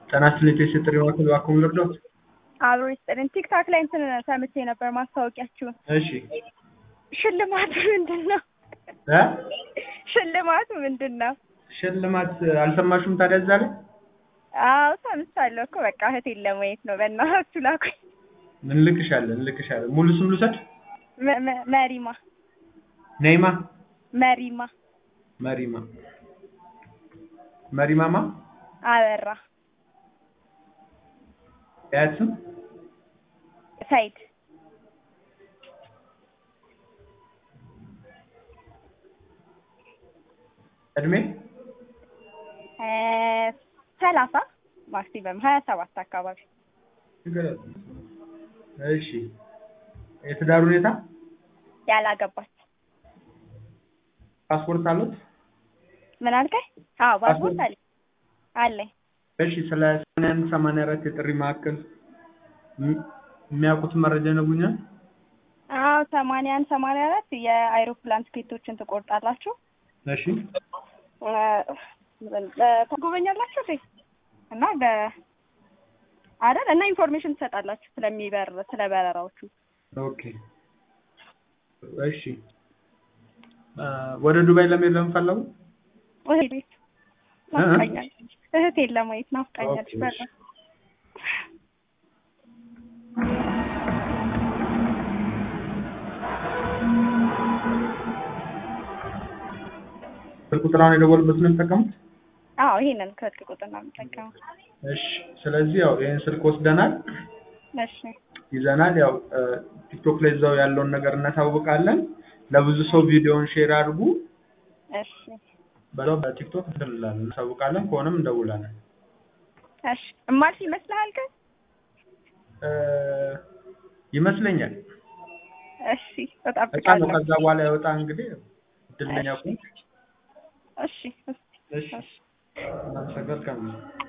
ጤና ይስጥልኝ የጥሪ ማዕከል እባክዎን ልርዳዎት? አብሮ ይስጥልን። ቲክታክ ላይ እንትን ሰምቼ ነበር ማስታወቂያችሁን። እሺ ሽልማቱ ምንድን ነው? እ ሽልማቱ ምንድን ነው? ሽልማት አልሰማሽም ታዲያ እዛ ላይ? አዎ ሰምቻለሁ እኮ በቃ እህቴን ለማየት ነው። በእናታችሁ ላኩኝ። እንልክሻለን እንልክሻለን። ሙሉ ስም ልውሰድ? መ- መ- መሪማ ነይማ መሪማ መሪማ መሪማማ አበራ ያት ስም ሰይድ እድሜ እ ሰላሳ ማክሲመም ሀያ ሰባት አካባቢ ንገሪያት። እሺ የትዳር ሁኔታ ያላገባች ፓስፖርት አሉት? ምን አልከኝ? አዎ ፓስፖርት አለኝ አለኝ። እሺ ስለ ሰማንያ አንድ ሰማንያ አራት የጥሪ ማዕከል ም- የሚያውቁትን መረጃ ይነግሩኛል? አዎ ሰማንያ አንድ ሰማንያ አራት የአይሮፕላን ትኬቶችን ትቆርጣላችሁ እሺ እ እ- ትጎበኛላችሁ እንዴ? እና በ አይደል እና ኢንፎርሜሽን ትሰጣላችሁ ስለሚበር ስለ በረራዎቹ። ኦኬ እሺ አ፣ ወደ ዱባይ ለመሄድ ለምፈለጉ እህቴ ቤት ናፍቃኛለች። እህቴን ለማየት ናፍቃኛለች። ኦኬ፣ በጣም ስልክ ቁጥራውን የደወሉበት ነው የሚጠቀሙት? አዎ ይሄንን ከስልክ ቁጥር ነው የምጠቀመው። እሺ ስለዚህ ያው ይህን ስልክ ወስደናል እሺ ይዘናል። ያው እ፣ ቲክቶክ ላይ እዛው ያለውን ነገር እናሳውቃለን። ለብዙ ሰው ቪዲዮውን ሼር አድርጉ። እሺ በዛው በቲክቶክ እንላለን እናሳውቃለን። ከሆነም እንደውላለን። እሺ እማልፍ ይመስልሃል ግን? እ፣ ይመስለኛል እሺ እጣ ነው። እጠብቃለሁ። ከዛ በኋላ ያወጣ እንግዲህ እድለኛ ኩን እሺ እሺ እሺ እናመሰግናለን።